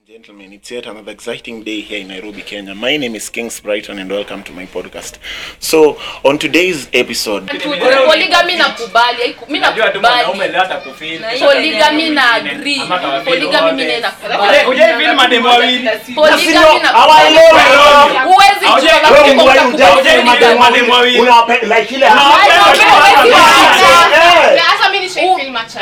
Gentlemen, it's yet another exciting day here in Nairobi, Kenya. My name is Kings Brighton and welcome to my podcast. So, on today's episode, polygamy nakubali haiku- mi Najua tu mwanaume nakubali leo atakufeel. polygamy na agree Ama atawafeel polygamy mi wote. naye Uje- nakubali uje hivi ni mademu wawili. polygamy na hawaelewi. huwezi Hawaje- jua kama wewe mko mwenyewe mtakubali. hujai- mademu- mademu wawili. Unawape- like ile- Unawapenda Hawaje- tu watu huwezi wawili. waacha. Eh. hata mimi nishaifilm acha.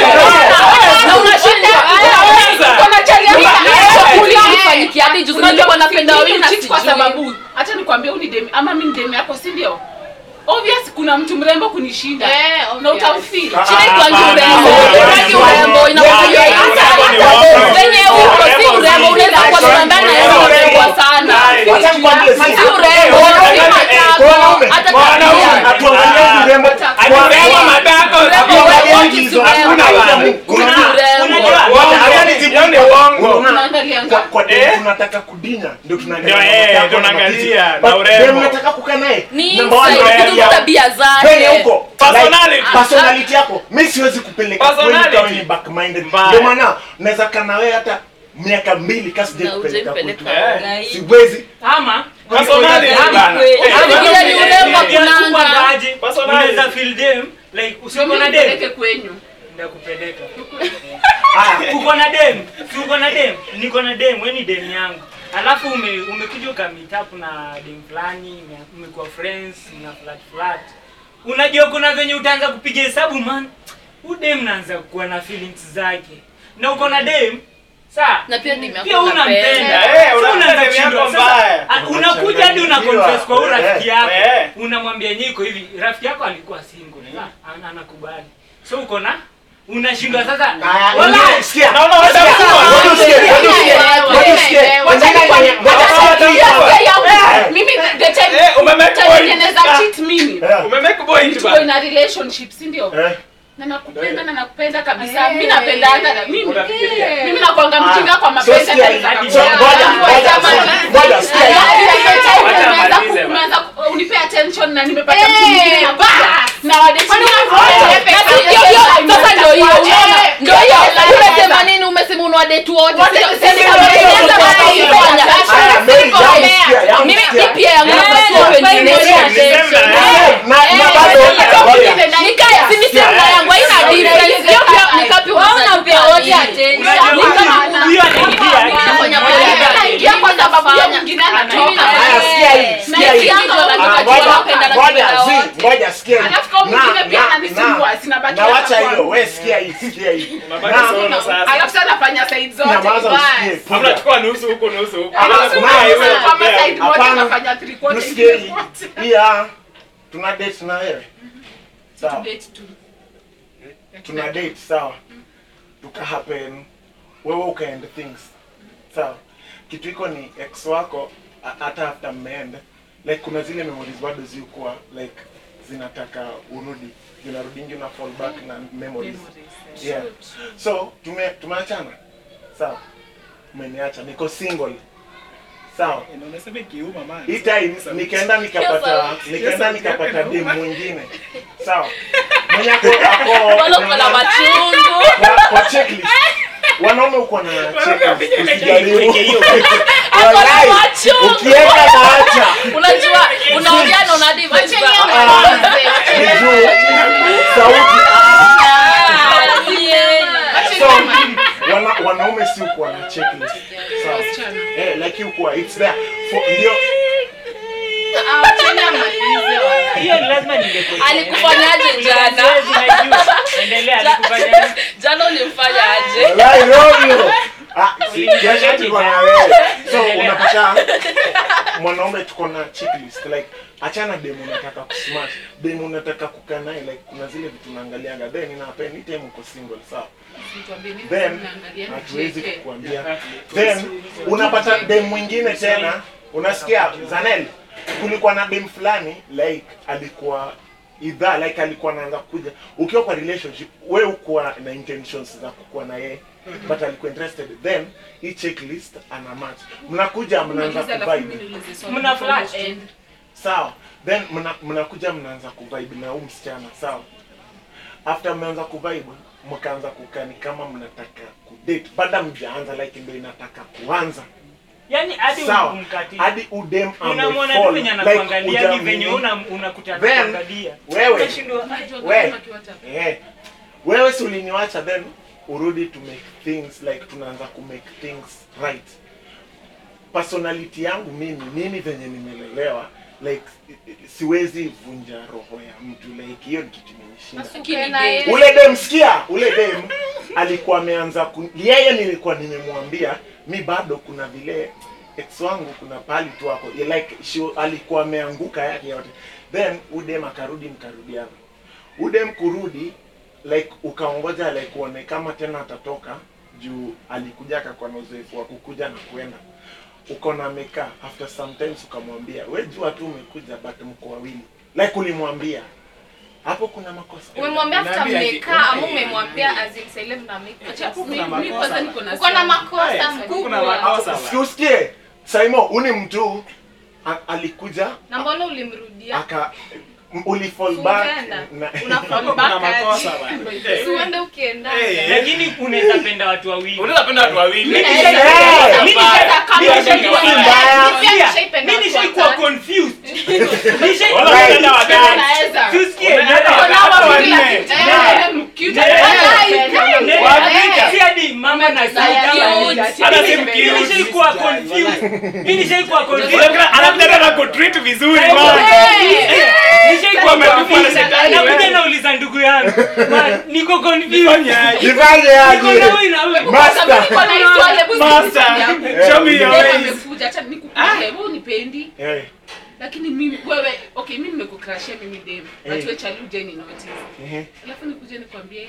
Na unashindwa. Unaweza. Unachalia Mimi- chakuli Eh. kifanyikia hadi juzi Unajua nilikuwa napenda mimi wawili na cheat kwa sijui. sababu acha nikwambie uni demi ama mimi ni demi yako si ndio? Obvious kuna mtu mrembo kunishinda. Na utamfeel. Ah, Chini kwa Hapana. urembo, urembo, urembo, inakuja Yeah, hata- urembo ni hata wako. venye uko si Urembo urembo, si- unaweza kuwa tunambana na yeye urembo sana. Wacha nikwambie, si- Si urembo, Eh, si eh, matako, wanaume, hata wanaume, tabia. atuangalie urembo. Akisema matako, Urembo, Atuangalie wote si hizo. urembo. Hakuna urembo. Kuna urembo. Unajua, Wacha- uongo. acha nijibu Hiyo ni kwa- uongo. Unaona? Unaangalianga. Kwa- kwa Eh? dem tunataka kudinya ndio tunaangalia Ndio, eh, matako na tunaangalia, matiti. na But urembo. dem nataka kukaa naye Ni number one, insight, urembo. kitu tabia Penye zake. huko Personality. like, personality yako mi siwezi kupeleka Personality. kweli kama ni back minded Mbaya. ndio maana naweza kana wewe hata miaka mbili kasi je Na kupeleka hujaipeleka kwetu Eh. siwezi ama Personality bana. Eh, Vile ni urembo Pia kunanga. kupangaje, Personality. unaweza feel dem like Ndio usiko mimi na nipeleke dem kwenyu. ndakupeleka Haya, uko na dem si uko na dem niko na dem we ni dem yangu alafu ume, umekuja ukamit up na dem fulani ume- umekuwa friends na flat flat unajua kuna venye utaanza kupiga hesabu man huu dem naanza kuwa na feelings zake na uko na dem saa Na pia demu yako pia unampenda Eh, So unapenda unaanza dem yako kushindwa. Sasa, mbaya. ah, unakuja hadi una confess kwa huyu rafiki yako Eh. unamwambia yenyewe iko hivi rafiki yako alikuwa single sasa ana- anakubali so uko na unashindwa sasa haya, wala ingine, sikia. Naona wewe Sikia, utakuwa. ngoja usikie, ngoja usikie, ngoja usikie. Wacha Ingine nikwambie- kwenye- ngoja wacha usikie. nikwambie Eh. yangu. Eh. Mimi the time Eh, umemake time point. yenye naweza Ah. cheat mimi. Eh, Umemake point Tuko bana. in a relationship, si ndio? eh. Na nakupenda na nakupenda kabisa. Eh. Mimi napendanga na mimi. Unafikiria? Mimi nakwanga mjinga kwa So mapenzi sikia hata hii. nikakupenda. So, ngoja, ngoja, Jamani. ngoja, sikia hii. Alafu ile time Wacha umeanza amalize ku- bana. umeanza ku- unipe attention na nimepata Eh, mtu mwingine na bas. na wadate Kwani wengine unafanya wote. aje? Na Sasa si- ndio hiyo, sio- sasa ndio hiyo, Eh, unaona? Ndio hiyo. eh, Umesema eh, nini? Umesema una date wote. Wote, Sio- sisi sisi ndio kama hiyo, tunaweza sasa kufanya. hiyo. Haya, Mary, Sio yangu fair. sikia, yangu Mimi sikia. mimi pia yangu Eh, napasua eh, wengine eh, sio eh, attention. eh, Eh, Na eh, na bado eh, ngoja. Nikae, si ni sema yangu haina difference. Hiyo pia ni kapi unapea wote attention. Unajua, Ni kama huyu- huyu anaingia Unafanya Moja poa. ya- Anaingia kwa sababu ya Nafanya. mwingine Mimi anatoka. nafanya. Haya, sikia hii, sikia hii. Na hiyo lazima Ah, tujue ngoja, napenda na ngoja, kupenda zi, wote. ngoja, sikia hii. Alafu kama Na, mwingine pia na, ananisumbua, na. sinabaki Na hapa wacha kwangu. hiyo, we sikia hii, sikia hii. Unabaki Na- solo sasa. Alafu sasa nafanya side zote. Nyamaza Bas. usikie. Hamna chukua nusu huko nusu huko. Alafu na- sasa na- kama side moja Hapana. nafanya three quarter, Usikie ingine hii. quarter. Hii, ah, tuna date na wewe sawa Date tu. tuna date sawa tuka happen wewe ukaend things sawa kitu iko ni ex wako a- hata after mmeenda like kuna zile memories bado zikuwa like zinataka urudi zinarudingi una fall back na memories yeah so tume tumeachana sawa umeniacha niko single sawa Unasema kiuma man. hii time nikaenda nikapata nikaenda Yes, nikapata yes, dem mwingine sawa mwenye ako ako Wala uko na machungu. kwa, kwa checklist wanaume uko na checklist usijaribu Ako na Walai, machungu. ukienda na acha Unajua unaongea na una diva. Wacheni Ah, amalize, ni wacheni juu amalize. sauti yeah. so wana, wanaume si ukuwa na checklist sawa eh like ukuwa it's there for ndio Ah, wacheni amalize, wala. hiyo ni lazima ningekuwa Alikufanyaje jana? endelea Ja- alikufanya Jana ulimfanya aje? Walai, Romeo. Ah, si, Uliniacha kesho tuko na wewe. So unapata mwanaume tuko na checklist like achana demu unataka kusmash demu unataka kukaa naye like kuna zile vitu unaangalianga then inapen hii time uko single sawa then hatuwezi kukuambia then unapata dem mwingine tena unasikia zanel kulikuwa na dem fulani like alikuwa idha like alikuwa anaanza kuja ukiwa kwa relationship we ukuwa na intentions za kukuwa na yeye but alikuwa interested then hii checklist ana match mnakuja mnaanza kuvibe Mna flash. sawa then mna- mnakuja mnaanza kuvibe na huu msichana sawa after mmeanza kuvibe mkaanza kukani kama mnataka kudate baada mjaanza like ndio inataka kuanza Yaani hadi sawa umkati. hadi udem Unamwona tu amefall, venye like anakuangalia ni hujamini. venye una unakutana Then, kuangalia. wewe Unashindwa we eh, wewe si uliniwacha then urudi to make things like tunaanza ku make things right personality yangu mimi mimi venye nimelelewa like siwezi vunja roho ya mtu like hiyo ni kitu imenishinda ule dem sikia ule dem alikuwa ameanza ku... yeye nilikuwa nimemwambia mi bado kuna vile ex wangu kuna pali tu hapo Yeah, like she, alikuwa ameanguka yake yote then udem akarudi mkarudiana udem kurudi like ukaongoja like uone kama tena atatoka juu alikuja akakuwa na uzoefu wa kukuja na kwenda ukaona amekaa after sometimes ukamwambia we jua tu umekuja but mko wawili like ulimwambia hapo kuna makosa umemwambia after Unaambia ati- mmekaa ama Eh, umemwambia as in sasa ile mna make Acha, up? mi- Kuna mi makosa. kwanza niko na uko na swali. makosa Eh, kuna mkubwa makosa. Si usikie Saimo, uni mtu a- alikuja na mbona ulimrudia aka m- ulifall back Ukaenda. na- Una fall Kuna back makosa aje? bana. Si uende ukienda Eh. lakini unaweza penda watu wawili. Unaweza penda watu wawili. Mimi Lakini- naweza- Eh, Mimi Naweza nisha- kama mimi nishaikuwa- nishaikuwa- mbaya. Mimi pia nishaipenda Mimi watu nishaikuwa watatu. confused. Wala Nishaikuwa- unapenda watatu. Naweza. Tusikie, Unapenda nenda- watatu Wala wanne. wawili. Eh, cute. Nenda- Walai, nenda- kai. Wapita. Si hadi mama na Cute. sisi. Hata si Mimi mkiuti. nishaikuwa confused. Mimi nishaikuwa confused. Anakuja- anakuja tena kutreat vizuri Eh, man. Nishaikuwa Umetupwa na confused. shetani, Nakuja wewe. nauliza ndugu yangu. Man, niko confused. Nifanye aje? Nifanye Niko aje? na huyu na huyu. Master. Niko na hii swali, hebu Master, sikiliza. show me your Dem ways. amekuja, acha nikukuje, wewe unipendi Eh, lakini mimi wewe okay mimi nimekukrashia mimi dem but Eh. wewe chali uje ni notice ehe. alafu nikuje nikwambie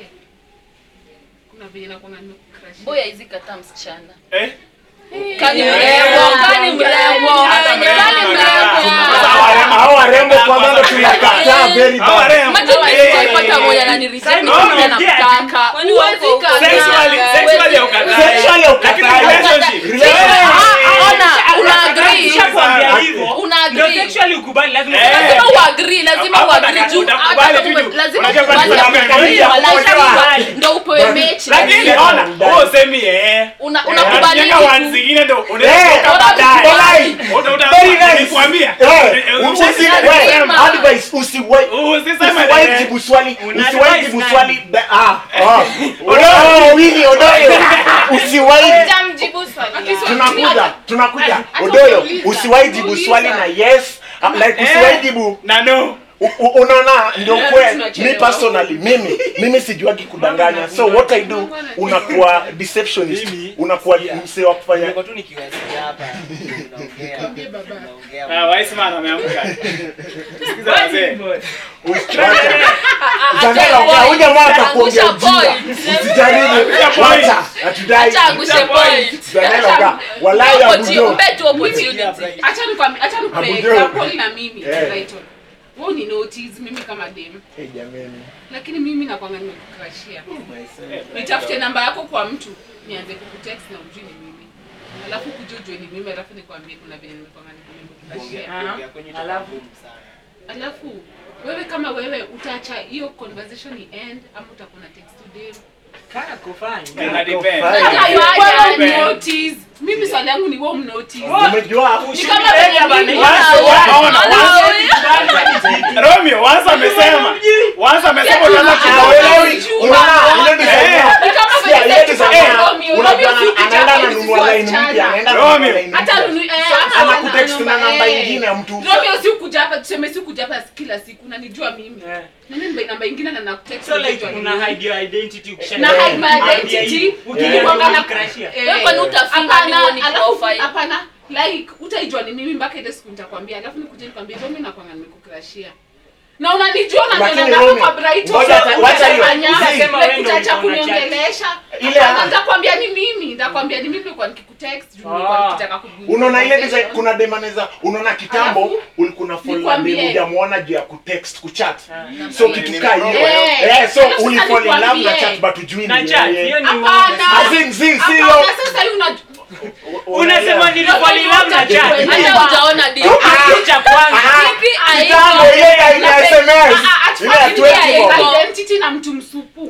kuna venye nakuanga nimekukrashia Boy haizi kataa msichana Eh? kani Yeah. mrembo kani mrembo Hata kani mrembo mrembo Sasa hao- hao warembo kwanza ndo tunakataa very Hao bad. warembo. Maipata moja na nireject No, mmoja no, namtaka. Huwezi kataa. Sexually, sexually haukatai. Sexually haukatai. Lakini relationship. Relationship. Ah, ona, una agree. Nishakwambia hivyo. Una Ndio agree. sexually ukubali lazima Eh. Lazima uagree, lazima Hapo uagree utaka- juu utakubali hata tu kama juu. ume- lazima Unajua ukubali bado hapo kuna agree, mechi ya wallahi kuolewa. lazima ndio upewe mechi. Lakini lazima. ona, wewe usemi eh. Una- unakubali Unajenga tu. one zingine ndo Eh, unaweza kutoka bora baadaye. Walai. Uta- uta- Very nice. nikuambia. Eh, Eh, usi- usi- we, Sema. advice, usiwai- Usiseme usiwai eh. jibu swali Una usiwai advise jibu nani? swali da- ah, ah. Oh, Willy, Odoyo. usiwai Jamjibu swali langu. tunakuja tunakuja Hata odoyo ukiuliza, usiwai jibu uliza. swali na yes ah, like Eh, usiwai jibu na no. U- u- unaona ndio Eh, kwe tunachelewa. mi personally mimi mimi sijuagi kudanganya so what i do unakuwa deceptionist Mimi, unakuwa sikia. msee wa kufanya Nilikuwa tu nikiwasikia hapa unaongea. Mwambie baba. unaongea. Ah, Wiseman ameamka. Sikiza wazee. Zangala uka huja mwaka kuongea Angusha ujinga point. usijaribu point. wacha hatudai Acha angushe point. Zangala uka walai Opportunity- abudo mpe tu opportunity. acha nikwambie acha nikupe Abujo. example na mimi Eh. Brighton wewe ni notice mimi kama dem Eh, jameni lakini mimi nakwanga nimekukrashia nitafute namba yako kwa mtu nianze kukutext na ujui ni mimi alafu kuja ujue ni mimi alafu nikwambie kuna vile nimekwanga nimekukrashia Kuongea kwenye topic Alafu? ngumu sana. alafu wewe kama wewe utaacha hiyo conversation ni end ama utakuwa na text to dem Kaa kufanya. Ina depend. Fine. Sasa Ayo, wewe ayo, mnotice. mimi swali yangu ni wewe mnotice umejua ni kama venye mimi Once- waona, Hello. once- Romeo, once amesema. Once amesema utaanza Hauelewi. kuelewa. Unaona, ile design Eh. yao. Ni kama Sikia, venye ile sisi design kama yao. Romeo, Unajua Romeo si anaenda kijana, ananunua sisi line mpya, wasichana. anaenda Romeo. ananunua line hata mpya. nunu- eh, Sasa hata anakutext na namba, namba eh. ingine ya mtu. Romeo si kuja hapa tuseme si kuja hapa kila siku unanijua mimi Eh. na mimi namba ingine na nakutext So like unajua ni una mimi. hide your identity ukisha- na hide my Hide identity ya- ukinikwanga na Ukikrashia. eh, Wewe kwani utafunga hapana, ni uone alafu- profile? hapana like utaijua ni mimi mpaka ile siku nitakwambia alafu nikuje nikwambie Romeo nakwanga nimekukrashia na unanijua na Lakini ndio namba Romeo, kwa Bright ngoja hata- wacha hiyo. Usisema wewe ndio utaacha ulikuwa unachat. kuniongelesha Ile Hapana, ana- nitakwambia ni mimi nitakwambia ni mimi nilikuwa nikikutext juu nilikuwa Ah. nikitaka kugundua unaona ile design conversation. kuna demaneza unaona kitambo Alafu, ulikuwa na follow nikwambie. demu hujamuona juu ya kutext kuchat Ah. so kitu kaa hiyo Eh. eh so Alafu uli sasa fall in love na nikwambie. chat but hujui Na ni chat, yeye. hiyo ni Hapana. uongo. As in, si- si Hapana, yo. sasa hii una Unasema nilikuwa ni love na chat. Hata hujaona deal. Kitu cha kwanza. Ah, Kipi kitambo ile ya ile Napenda- SMS Ah, ah, ile ya atufuatilie 20 bob. bob. identity na mtu msupu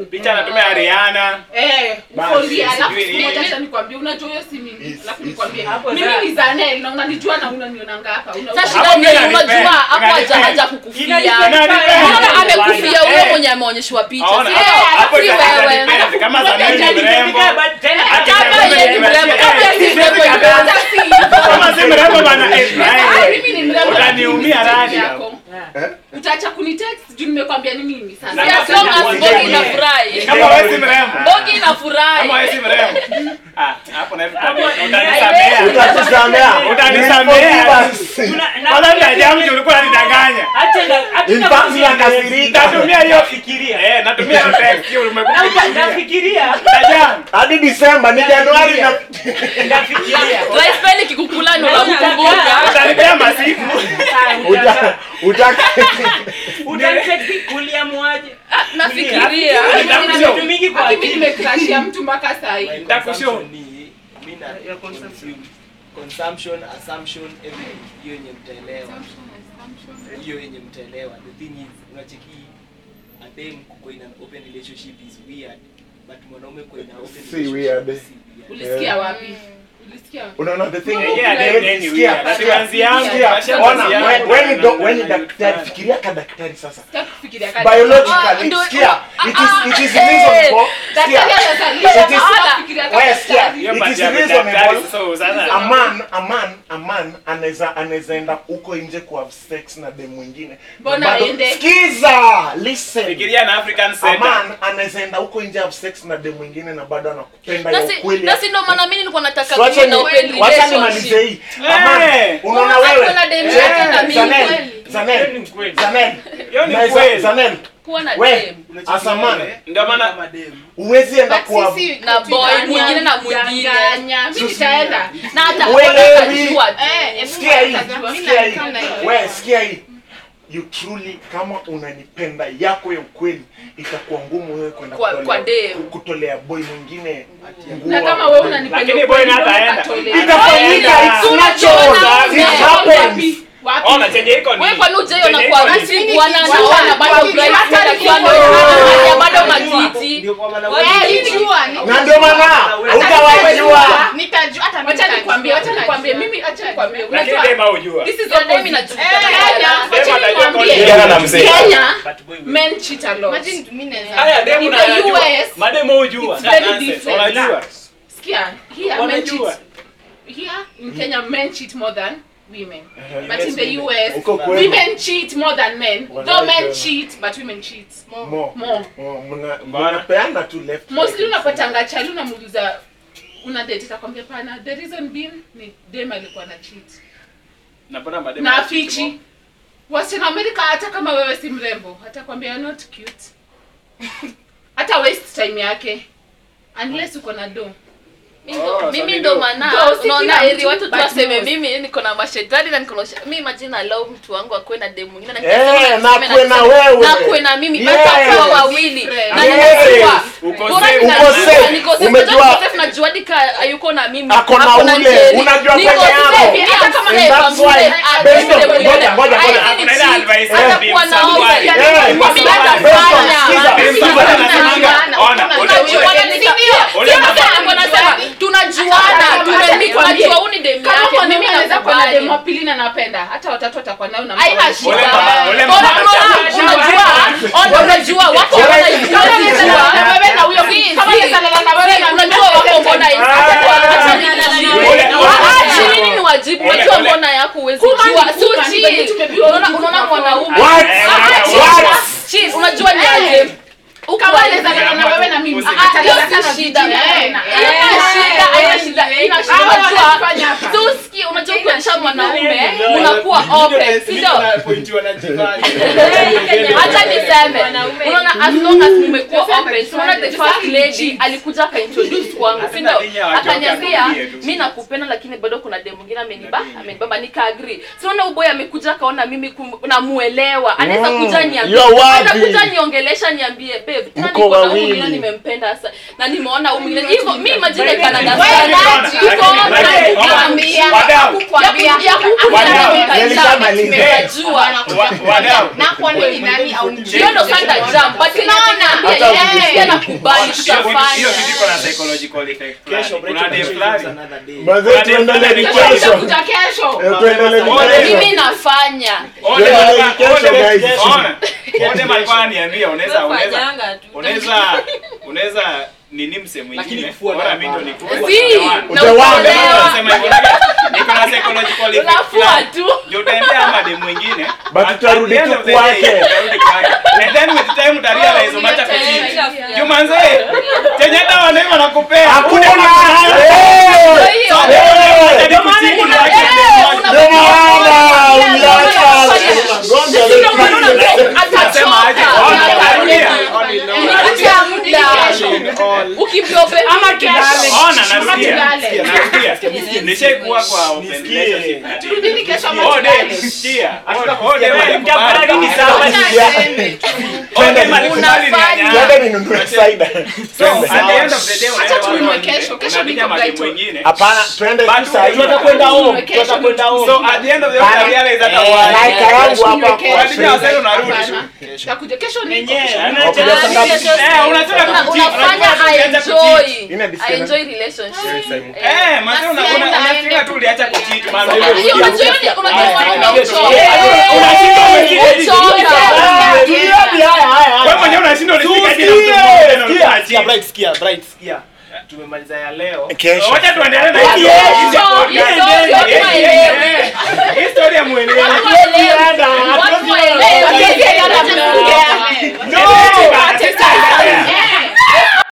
simu Picha anatumia Rihanna. Eh, Basi, ukondia alafu sijui siku moja nini. acha nikwambie unajua hiyo si mimi Yes, alafu yes. nikwambie Hapo mimi sasa. ni Zanel na unanijua na unanionanga hapa Una- Sasa Hapo shida mimi ni nanipenda. unajua hapo haja Nanipenda. haja kukufia. Inanipenda. Unaona amekufia Eh. ule mwenye ameonyeshwa picha. Aona, Si hapo- yeye, hapo si itakuwa wewe. inanipenda. Kama Unajua Zanel ni hajajifika, mrembo. but tena Ati Kama Zanel yeye ni ni mrembo, mrembo. kama Eh, si mrembo, sisi itakuwa- kama- Kama si mrembo bana. eh, Ah, eh, mimi ni mrembo Utaniumia lakini radi. yako. Eh? utaacha kunitext juu nimekwambia ni mimi Na sasa As long as Bogi inafurahi. Kama wewe si mrembo. Bogi inafurahi. Kama wewe si mrembo. Ah, hapo na Hapo- utanisamea. Utatusamea. Utanisamea. Forgive us. Tuna- na- Kwanza nitajamu juu ulikuwa unanidanganya. Acha na- acha In na- fact, nakasirika. Natumia hiyo Nafikiria. Eh, natumia hiyo text hiyo Na- umekuja. nafikiria Tajamu. hadi Disemba ni Januari na nafikiria Lifestyle ikikukulani Naona unakumbuka. kaka. Utanipea masiku. Ah, uta utaka- utaka utanitext uliamuaje Ah, Nafikiria. Nafikiria. Nina vitu mingi kwa Aki mimi akili. nimecrashia mtu mpaka saa hii Nitakushow. Consumption ni- mi na- Ya consumption. consume. Consumption, assumption, everything. hiyo yenye mtaelewa hiyo yenye mtaelewa the thing is unacheki adem kuko in an open relationship is weird but mwanaume kuko in an open Si relationship weird. si weird. ulisikia wapi ulisikia wapi unaona the thing Yeah, yeah, then- then sikia, we are. sikia, Ati yangu, sikia, basi ona, yangu. when- when ni do- when ni Na- daktari na- fikiria ka daktari sasa Sitaki kufikiria kali. Ah, biologically ndo- sikia ah, it is it is ah, reason eh, for sikia Daktari anazalisha, It is- sitaki kufikiria kali. wewe sikia Hiyo it part is ya daktari, reasonable so sasa- a man a man a man anaweza anaweza enda huko nje ku have sex na dem mwingine Mbona Bado- aende? sikiza listen Fikiria na African a Center. man anaweza enda huko nje have sex na dem mwingine na bado anakupenda ya Na si- ukweli na si ndo maana mimi nilikuwa nataka Wacha kuwe na ni- open wacha nimalize relationship. hii Ama, Eh. unaona Unaona wewe kuna dem Eh, yake na mimi Zanel, kweli. Zanel, Hiyo ni kweli. Zanel, Hiyo ni naweza- kweli. Zanel, Kuwa na we dem. Unacheki as a man wewe, Ndio maana- kama dem, huwezi enda But kwa sisi na boy kutudanganya, mwingine na mwingine. kudanganya. Mimi nitaenda. Na hata Uelewi. atajua tu. sikia hii Mimi sikia hii nakaa na hiyo. we sikia hii you truly kama unanipenda yako ya ukweli itakuwa ngumu wewe kwenda Kwa- kutolea- kwa dem. kutolea boy mwingine na nguo. kama wewe unanipenda Lakini ukweli, boy na mbona hataenda. ukatolea? itafanyika Enda. it's Tunajiona natural it wapi? happens Wapi? Ona chenye iko ni. Wewe kwani ujaiona Chenye kwa iko ni- harusi bwana Wacha- anaona bado wacha- bridesmaid wacha- akiwa wacha- amevalia wacha- bado wacha- matiti. ndio kwa maana Eh, wewe- nilijua, na ndio maana utawajua nitajua hata wacha nikwambie wacha nikwambie mimi acha nikwambie Lakini unajua dem haujua. this is Ya dem opposite. inajulikana. Kenya, Dem wacha atajua nikwambie. Kijana na mzee. Kenya but boy, men cheat a lot Haya, dem In the unayajua. US, Madem hujua. it's very Nonsense. different. Unajua. Sikia, here men Wanajua. cheat here in Kenya men cheat more than women Eh, but in the US Uko kweli. women cheat more than men though Wanawake men wana- cheat but women cheat More. more Oh, mna- Mbona? mnapeana tu left mostly right. unapatanga chali unamuuliza una date atakwambia pana the reason being ni dem alikuwa na cheat Napata madem na wanachiti afichi wasichana amerika hata kama wewe si mrembo atakwambia "You're not cute hata waste time yake unless uko na do Mimi ndo- Oh, mimi so ndo ni maana Ndio, si unaona kila heri mtu, watu tu but waseme most. mimi niko na mashetani na niko na usha- mimi imagine allow mtu wangu akuwe na demu mwingine na Eh, nikisema na niseme akuwe na niseme, wewe. na akuwe na mimi Yes. basi kwa wawili na Yes. ninajua Uko bora safe. ninajua, Uko safe. niko safe, Umejua- unajua niko safe, najua hadi ka hayuko na mimi Ako na ule. Njeri. Unajua Niko peke yako. safe, hata kama And naye that's pamoja, why- ah, based on- yule mwingine. ngoja, ngoja, ngoja. Haini Kuna ile cheat, advice hata ya Bim kuwa na Samwari. wewe. Eh, Mimi based on- natafanya. based on- sikiza, Mimi Bim Samwari natafanya. anasemanga, ona, ona, Tunajuana, ule- si ndio? ule Sio mama- nasema, mbona nasema, tunajuana Acha tunajua nikwambie. huu ni demu kama yake mwanaume mimi anaweza kuwa na nakubali. demu wa pili na napenda hata watatu atakuwa nayo na haina mtu shida Ule mama- ule Mbona- mama- mbona unajua ona unajua wako Ule- wanajua Kama unaweza lala na wewe na huyo Si, kama si. unaweza lala na wewe na unajua wako mbona hivi Ah. Acha kwa- acha nijibu. Ule- Ah, ule- chini ni wajibu Ule- unajua ule- mbona yako huwezi Kuma ni jua kuma, si ni chini. venye tumebiwa unaona ujibu unaona kwa mwanaume What? Ah, ah, chini. What? Chini, unajua ni aje Huku kama wazi. unaweza lala na wewe na mimi Usi- Ah, hiyo atalala si na shida. vijana. Eh, Eh, haina shida, haina shida, haina shida. Hawa Unajua, wanafanya hapa. si usikie, unajua ukionyesha mwanaume Ndio. unakuwa open si ndio Niko na point wanajifanya. hata niseme unaona as long as mmekuwa open so unaona the first lady alikuja akaintroduce kwangu si ndio akaniambia mi nakupenda lakini bado kuna dem mwingine ameniba amenibamba nika agree so unaona uboy amekuja akaona mimi kum- namuelewa anaweza Mm, kuja niambie you're worthy. anakuja niongelesha niambie babe tena Mko niko na huyu wawili. mwingine nimempenda sasa na nimeona huyu mwingine hivyo mi imagine Canada Wewe, sana Lakini- tuko lakini- open ona, kukwambia wadau. kukwambia ya huku Wadau, nilishamaliza. nimejua Wa- wadau. na kwa nini nani au hiyo ndo sasa jam but Tunaona. naambia Hata yeye pia nakubali Hiyo kitu- hiyo tutafanya kitu iko na psychological effect fulani. Kesho Kuna dem break fulani. another day. Mazee tuendelee ni Kesho kesho. utakuja kesho. Eh, tuendelee ni Ole. kesho. mimi nafanya Ode Tuendelee alikuwa- ni kesho, Ode- guys. ona. Ode alikuwa ananiambia unaweza unaweza unaweza unaweza nini mse Lakini mwingine kufua bora dawa mimi ndo hapana. nikue si Utawana. na utaolewa Nasema hivyo, niko na psychological effect unafua fulani. tu Ndio utaendea ama dem mwingine But At- at tutarudi the end tu of the kwake. day, tutarudi kwake. And then with time utarealize umeacha kuchiti. Juu manze, chenye hata wanaume wanakupea. Hakuna. Una- Eh! Ndio hiyo. So, wewe unataka Ndio maana kuchiti, kuna- unaacha eh, dem una- Ndio maana Ndio maana uliacha. unafanya- Gonja Ndio leo. maana unasema Nasema aje? atachoka. Ona, narudia. Inakutia muda. Ukivyope ama kesho. Ona, narudia. tulale. Narudia. Nishaikuwa kwa open Nisikie. relationship. Turudini kesho ama Oh, tulale. dem, sikia. Hatuna Oh, kusikia dem bali. alikubali. Mtakubali ni sawa. Oh, dem alikubali ni Unafanya. anyanya. Twende ninunue cider. So, Twende. at the end of the day, Acha unaenda tununue wapi? kesho. Kesho Unapiga niko madem Brighton. mwingine. Hapana, twende But tu saa hii. tunataka kwenda home, Kesho tunataka kwenda home. So, at the end of the day, Bana. unarealize hata Eh, why. like yangu hapa Kesho. kwa Unajua sasa unarudi. Hapana. Takuja kesho niko. Wenyewe, Wakuja unaacha- saa ngapi? Eh, unataka Una- kucheat, unafanya unajua uliacha aenjoy kucheat. Ina disconnect. aenjoy relationship Eh, manze una- una- Nasienda unafikiria aende tu uliacha kucheat, man. Hiyo unajua hiyo- unajua wanaume huchoka. Eh, unashinda umeketi. Huchoka. Wewe mwenyewe unashinda ulifika hadi na mtu Tusikie. mwingine na ulikuwa Sikia, unacheat. Bright, sikia, Bright, sikia. Tumemaliza ya leo. Kesho. Wacha tuendelee na Kesho. hiyo. Kesho.